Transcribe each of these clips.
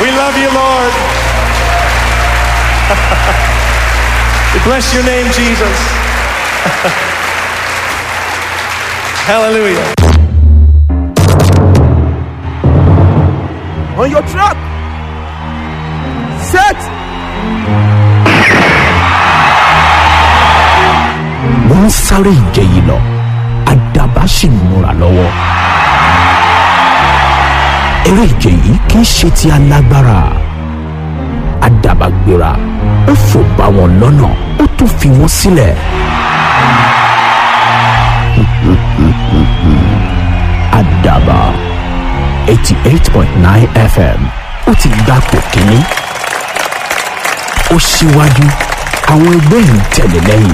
We love you, Lord. we bless your name, Jesus. Hallelujah. On your track. Set. wọ́n ń sáré ìje yìí lọ àdàbà sì ń múra lọ́wọ́. eré ìje yìí kì í ṣe ti alágbára àdàbà gbéra ó fò bá wọn lọ́nà ó tún fi wọ́n sílẹ̀. àdàbà eighty eight point nine fm ó ti gbapò kínní ó ṣíwájú àwọn ẹgbẹ́ ń tẹ̀lé lẹ́yìn.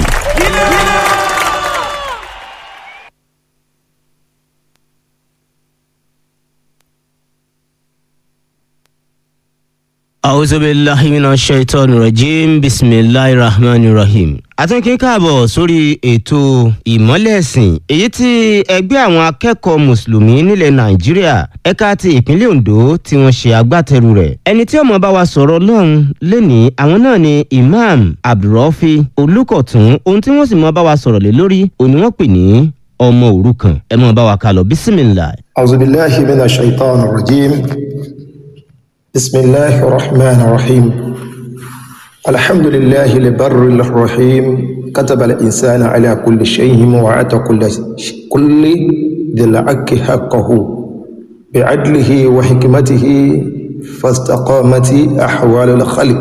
أعوذ بالله من الشيطان الرجيم بسم الله الرحمن الرحيم àtúnkí káàbọ̀ sórí ètò ìmọ́lẹ̀ ẹ̀sìn èyí tí ẹgbẹ́ àwọn akẹ́kọ̀ọ́ mùsùlùmí nílẹ̀ nàìjíríà ẹ̀ka ti ìpínlẹ̀ ondo tí wọ́n ṣe agbátẹrù rẹ̀ ẹni tí ọmọ bá wa sọ̀rọ̀ lọ́hùn lẹ́ni àwọn náà ni imam abdulrafi olùkọ̀tún ohun tí wọ́n sì mọ́ bá wa sọ̀rọ̀ lé lórí òní wọ́n pè ní ọmọ òrukàn ẹ mọ́ bá wa kálọ̀ bísímìlà. أعوذ بالله من الشيطان الرجيم بسم الله الرحمن الرحيم الحمد لله البر الرحيم كتب الإنسان على كل شيء وعطى كل كل ذي الحق حقه بعدله وحكمته فاستقامت أحوال الخلق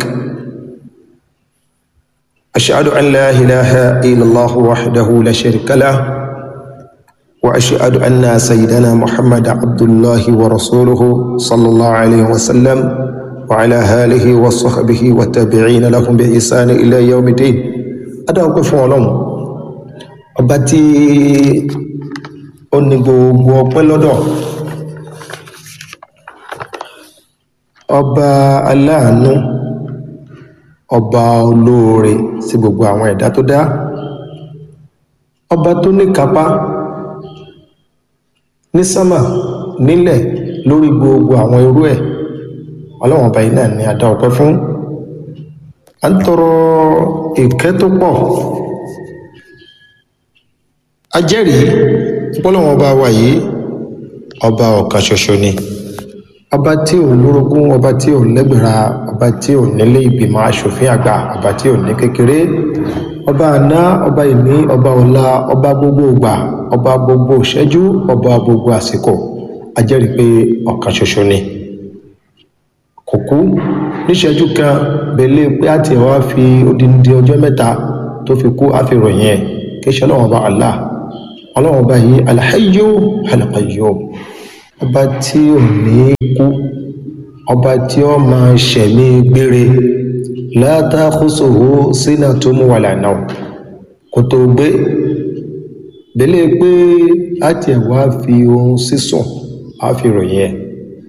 أشهد أن لا إله إلا الله وحده لا شريك له وأشهد أن سيدنا محمد عبد الله ورسوله صلى الله عليه وسلم وعلى آله وصحبه والتابعين لهم بإحسان إلى يوم الدين adáwọ̀pẹ́ fún ọlọ́run ọba tí ó ní gbogbo ọpẹ́ lọ́dọ̀ ọba aláàánú ọba olóore sí gbogbo àwọn ẹ̀dá tó dá ọba tó ní kápá ní sámà nílẹ̀ lórí gbogbo àwọn irú ẹ̀ ọlọ́run ọba yìí náà ni a dá ọpẹ́ fún a ń tọrọ ìkẹ́ tó pọ̀ a jẹ́rìí pọ́lọ́wọ́n ọba wa yìí ọba ọ̀kan ṣoṣo ni ọba tí ò lórogún ọba tí ò lẹ́gbẹ̀ra ọba tí ò nílé ìgbìmọ̀ asòfin àgbà ọba tí ò ní kékeré ọba àná ọba ìní ọba ọ̀la ọba gbogbo ìgbà ọba gbogbo ìṣẹ́jú ọba gbogbo àsìkò a jẹ́rìí pé ọ̀kan ṣoṣo ni kò kú níṣẹ́jú kan belé pé àti ẹ̀ wá fi odindi ọjọ́ mẹ́ta tó fi kú á fi ròyìn ẹ̀ kí ṣe ọlọ́run ọba Allah ọlọ́run ọba yìí alhayyu alqayyum ọba tí ò ní kú ọba tí ó máa ṣẹ̀mí gbére la ta'khusuhu sinatun wala nawm kò tó gbé belé pé àti ẹ̀ wá fi ohun sísùn á fi ròyìn ẹ̀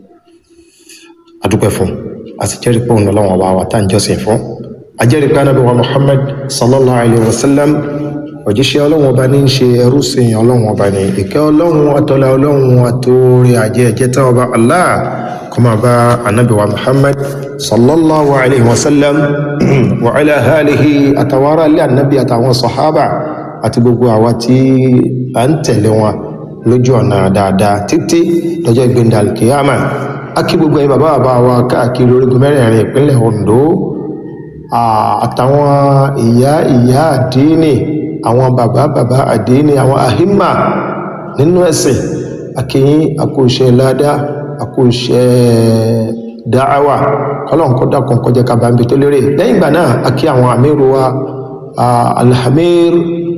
adúpẹ́ fún a sì jẹ́rìí pé òun lọ́wọ́ wa wa tá à ń jọ́sìn fún a jẹ́rìí pé anábì wa muhammad sallallahu alayhi wa sallam òjíṣẹ́ ọlọ́run ọba ní í ṣe ẹrú sìn ọlọ́run ọba ní ìkẹ́ ọlọ́run àtọ́lá ọlọ́run àtòrí àjẹ́ ẹ̀jẹ̀ tá ọba allah kó máa bá anábì wa muhammad sallallahu alayhi wa sallam wa ala alihi àtàwọn ará ilé anábì àtàwọn sọ̀hábà àti gbogbo àwa tí à ń tẹ̀lé wọn lójú ọ̀nà dáadáa títí lọ́jọ́ ìgbéǹda alkiyama akí gbogbo ẹ̀yin bàbá bàbá wa káàkiri orígun mẹ́rẹ̀ẹ̀rin ìpínlẹ̀ ondo àtàwọn ìyá ìyá àdínì àwọn bàbá bàbá àdínì àwọn àhímà nínú ẹ̀sìn akíyín àkóṣe ládá àkóṣe dáhàwà kọlọ́n kó dákun kọjá kábàámi tó lérè lẹ́yìn ìgbà náà akí àwọn àmírù wa alhamir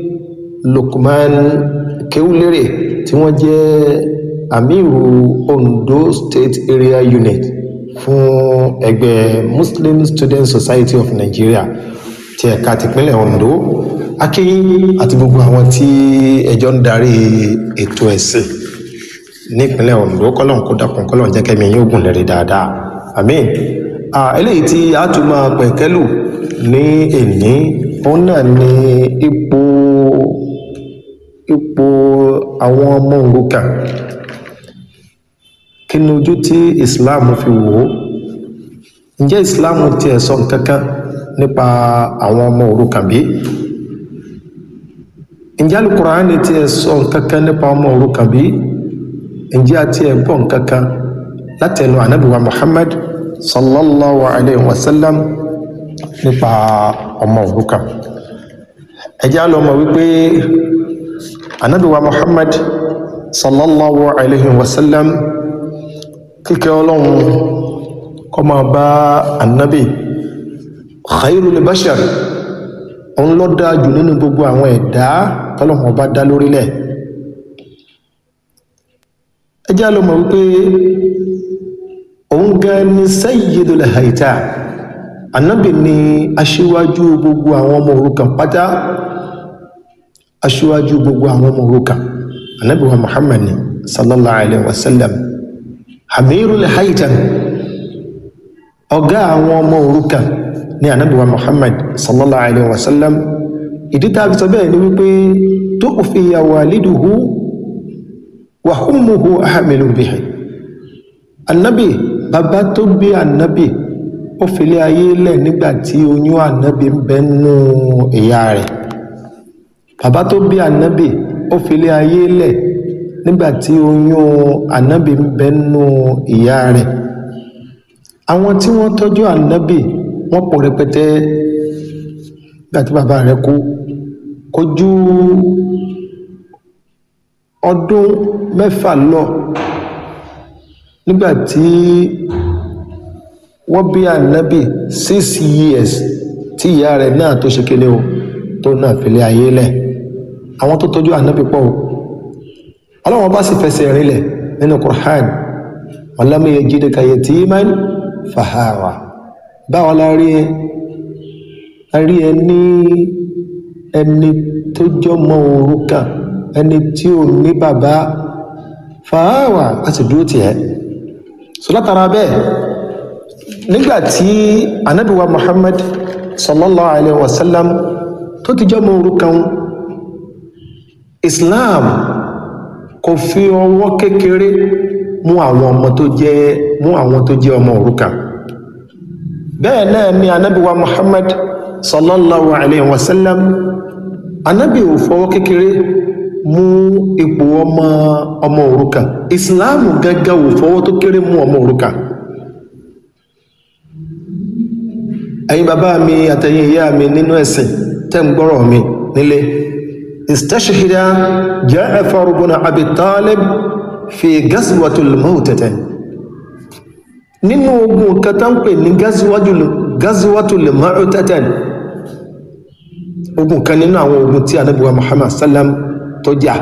lukman kéwúlérè tí wọ́n jẹ́ amiru ondo state area unit fún ẹgbẹ́ muslim student society of nigeria ti ẹ̀ka tìpínlẹ̀ ondo akíyín àti gbogbo àwọn tí ẹjọ́ ń darí ètò ẹ̀sìn nípínlẹ̀ ondo kọ́lọ̀n kó dákun kọ́lọ̀n jẹ́ kẹ́mi yóò gùn lẹ́rìí dáadáa àmín eléyìí tí a tún máa pẹ̀kẹ́lù ní èní òun náà ni ipò ipò àwọn ọmọ òrukàn kí ni ojú tí islam fi wò ó ǹjẹ́ ìsìláàmù tiẹ̀ sọ nǹkan kan nípa àwọn ọmọ òrukàn bí ǹjẹ́ alukuraani tiẹ̀ sọ nǹkan kan nípa ọmọ òrukàn bí ǹjẹ́ àti ẹ̀ gbọ́ nǹkan kan látẹnu anabiwa muhammad sallallahu alayhi wa sallam nípa ọmọ òrukàn ẹ jẹ́ á lọ mọ̀ wípé anabiwa muhammad sallallahu alayhi wa sallam kíkẹ́ ọlọ́run kó máa bá anabi khairul bashar òun ló dáa jù nínú gbogbo àwọn ẹ̀dá tọ́lọ́run ọba dá lórílẹ̀ ẹ jẹ́ á lọ mọ̀ wípé òun gan ni sayyidul haita anabi ni aṣíwájú gbogbo àwọn ọmọ òrukàn pátá aṣíwájú gbogbo àwọn ọmọ òrukàn anabi wa muhammad ni sallallahu alayhi wa sallam hamirul haitan ọ̀gá àwọn ọmọ òrukàn ní anabi wa muhammad sallallahu alayhi wa sallam ìdí tá a fi sọ bẹ́ẹ̀ ni wípé tó fi ya waliduhu wa ummuhu ahamilu bihi anabi bàbá tó bí anabi ó filé ayé lẹ̀ nígbà tí oyún anabi ń bẹ nínú ìyá rẹ̀ bàbá tó bí anabi ó filé ayé lẹ̀ nígbà tí oyún anabi ń bẹ nínú ìyá rẹ̀ àwọn tí wọ́n tọ́jú anabi wọ́n pọ̀ rẹpẹtẹ nígbà tí bàbá rẹ̀ kú kò ju ọdún mẹ́fà lọ nígbà tí wọ́n bí anabi six years tí ìyá rẹ̀ náà tó ṣe kéde o tó náà filé ayé lẹ̀ àwọn tó tọ́jú anabi pọ̀ o ọlọ́wọ́n bá sì fẹsẹ̀ rinlẹ̀ nínú Qur'an walam yajidka yatiman fahawa báwo la rí ẹ a rí ẹ ní ẹni tó jọmọ òrukàn ẹni tí ò ní bàbá fahawa a sì dúró tiẹ̀ so látara bẹ́ẹ̀ nígbà tí anabi wa Muhammad sallallahu alayhi wa sallam tó ti jọmọ òrukàn Islam kò fi ọwọ́ kékeré mú àwọn ọmọ tó jẹ́ mú àwọn tó jẹ́ ọmọ òrukàn bẹ́ẹ̀ náà ni anábì wa muhammad sallallahu alayhi wa sallam anábì ò fọwọ́ kékeré mú ipò ọmọ ọmọ òrukàn islam gẹ́gẹ́ ò fọwọ́ tó kéré mú ọmọ òrukàn ẹ̀yin bàbá mi àtẹ̀yin ìyá mi nínú ẹ̀sìn tẹ́ ń gbọ́rọ̀ mi nílé استشهد جعفر بن ابي طالب في غزوه الموتة nínú ogun kan tá ń pè ní gazuwatul ma'utatan ogun kan nínú àwọn ogun tí anábíwa muhammad sallam tó jà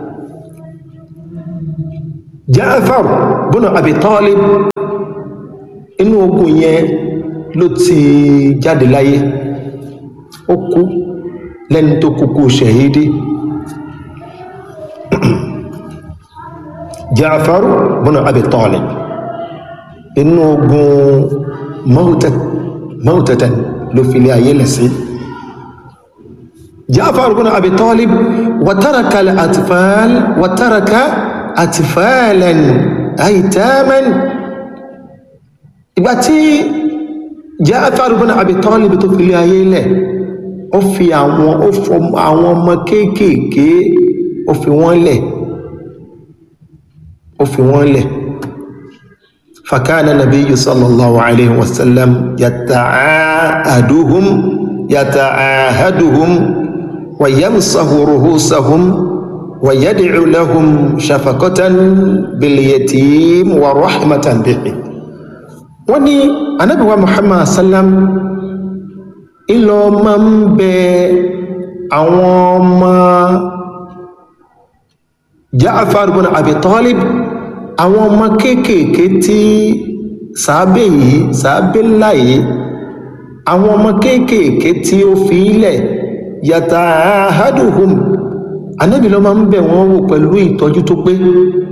Ja'far bọ́nà Abi Talib inú ogun yẹn ló ti jáde láyé ó kú lẹ́ni tó kúkú ṣẹ̀hídí Ja'far bọ́nà Abi Talib inú ogun mọ́tẹ̀tẹ̀ ló fi lé ayé lẹ́sí Ja'far bọ́nà Abi Talib wàtàràkà àtìfààl wàtàràkà àtìfààlẹ̀n àìtàmẹ́n ìgbà tí Ja'far bọ́nà Abi Talib tó fi lé ayé lẹ̀ ó fi àwọn ó fọ àwọn ọmọ kéékèèké ó fi wọ́n lẹ̀ ó fi wọ́n lẹ̀ fakana nabiyyu sallallahu alayhi wa sallam yata'ahaduhum yata'ahaduhum wa yamsahu ruhusahum wa yad'u lahum shafaqatan bil yatim wa rahmatan bihi wọ́n ní anabi wa muhammad sallam ìlọ máa ń bẹ àwọn ọmọ Ja'far ibn Abi Talib àwọn ọmọ kéékèèké tí sàábé yìí sàábé ńlá yìí àwọn ọmọ kéékèèké tí ó fi ilẹ̀ yata'ahaduhum anábì lọ máa ń bẹ̀ wọ́n wò pẹ̀lú ìtọ́jú tó pé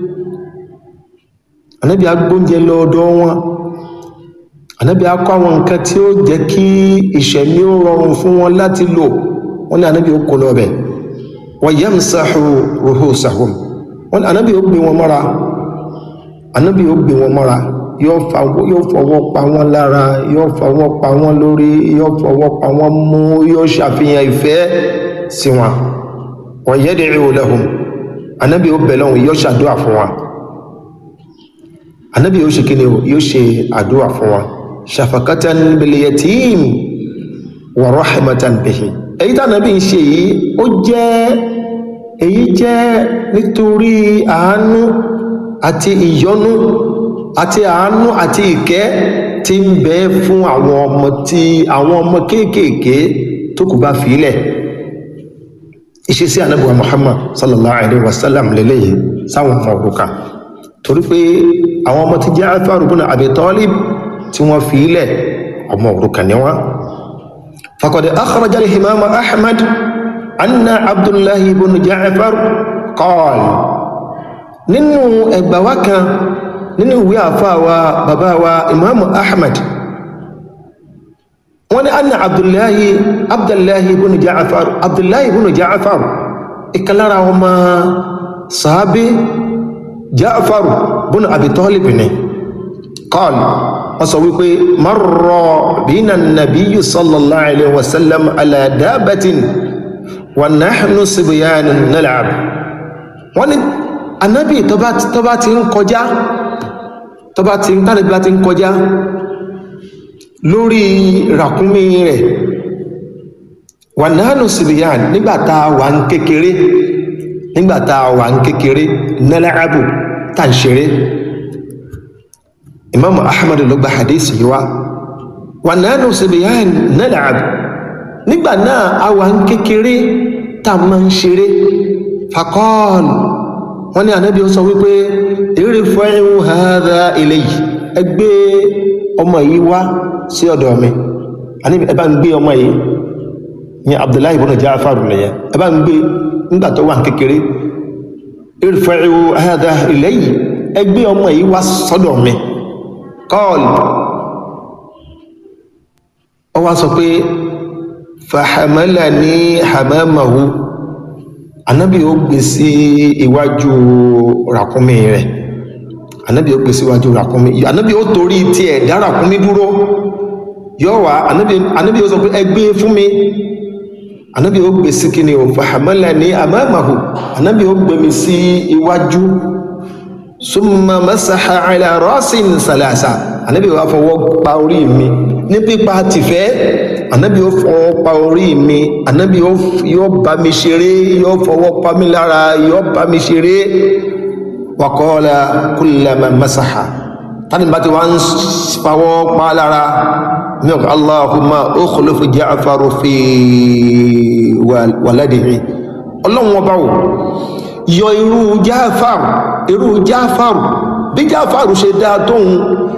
anábì agbóúnjẹ lọ́dọ̀ wọn ànábì á kọ́ àwọn nǹkan tí ó jẹ́ kí ìṣẹ̀mí ó rọrùn fún wọn láti lò wọ́n ní ànábì ó kó lọ bẹ̀ wa yamsahu ruhusahum wọ́n ní ànábì ó gbé wọn mọ́ra ànábì ó gbé wọn mọ́ra yóò fa- yóò fọwọ́ pa wọ́n lára yóò fọwọ́ pa wọ́n lórí yóò fọwọ́ pa wọ́n mú yóò ṣàfihàn ìfẹ́ sí wọn wa yad'u lahum anabi ó bẹ̀ lọ́hùn yóò ṣàdúrà fún wa anabi yóò ṣe kí ni o yóò ṣe àdúrà fún wa shafaqatan bil yatim wa rahmatan bihi èyí tí anabi ń ṣe yìí ó jẹ́ èyí jẹ́ nítorí àánú àti ìyọ́nú àti àánú àti ìkẹ́ tí ń bẹ fún àwọn ọmọ tí àwọn ọmọ kéékèèké tó kù bá fìílẹ̀ ìṣesí anábùwà muhammad sallallahu alaihi wasallam lélẹ́yìí sáwọn ọmọ òrukàn torí pé àwọn ọmọ tí Ja'far ibn Abi Talib tí wọ́n fìílẹ̀ ọmọ òrukàn ni wọ́n فقد أخرج الإمام أحمد أن عبد الله بن جعفر قال nínú ẹgbà wa kan nínú ìwé àfáà wa bàbá wa imam ahmad wọ́n ní anna abdullahi abdullahi ibn ja'far abdullahi ibn ja'far ìkàlára ọmọ sàábé ja'far ibn abi talib ni قال wọ́n sọ wípé marra bina nabiyyu sallallahu alaihi wasallam ala dabatin wa nahnu sibyanun nal'ab wọ́n ní anabi tọba tọba ti ń kọjá tọba ti ń tánàbí bá ti ń kọjá lórí ràkúnmí rẹ̀ wà nánú sibiyan nígbàtà wà ń kékeré nígbàtà wà ń kékeré nal'abu tá ń ṣeré imam ahmad ló gba hadisi yìí wá wà nánú sibiyan nal'ab nígbà náà a wà ń kékeré tá a máa ń ṣeré fakọ́ọ̀lù wọ́n ní ànábì ó sọ wípé eré fẹ́hìn hàdà eléyìí ẹ gbé ọmọ yìí wá sí ọ̀dọ̀ mi ànábì ẹ bá ń gbé ọmọ yìí ní abdullahi ibn Ja'far nìyẹn ẹ bá ń gbé nígbà tó wà kékeré eré fẹ́hìn hàdà eléyìí ẹ gbé ọmọ yìí wá sọ́dọ̀ mi kọ́ọ̀lù ọ wá sọ pé fahamalani hamamahu anabi ó gbé sí iwájú ràkúnmí rẹ̀ anabi ó gbé sí iwájú ràkúnmí anabi ó torí tiẹ̀ dá ràkúnmí dúró yọ wá anabi anabi ó sọ pé ẹ gbé fún mi anabi ó gbé sí kíni o fahamalani amamahu anabi ó gbé mi sí iwájú summa masaha ala rasin salasa anabi ó wá fọwọ́ pa orí mi ní pípa tìfẹ́ anabi ó fọwọ́ pa orí mi anabi yóò bá mi ṣeré yóò fọwọ́ pa mi lára yóò bá mi ṣeré wakọ́ọ́lá kullama masaha tani bá ti wá ń fọwọ́ pa lára mi ò allahumma ukhlif Ja'far fi waladihi ọlọ́run ọba wò yọ irú Ja'far irú Ja'far bí Ja'far ṣe dáa tóun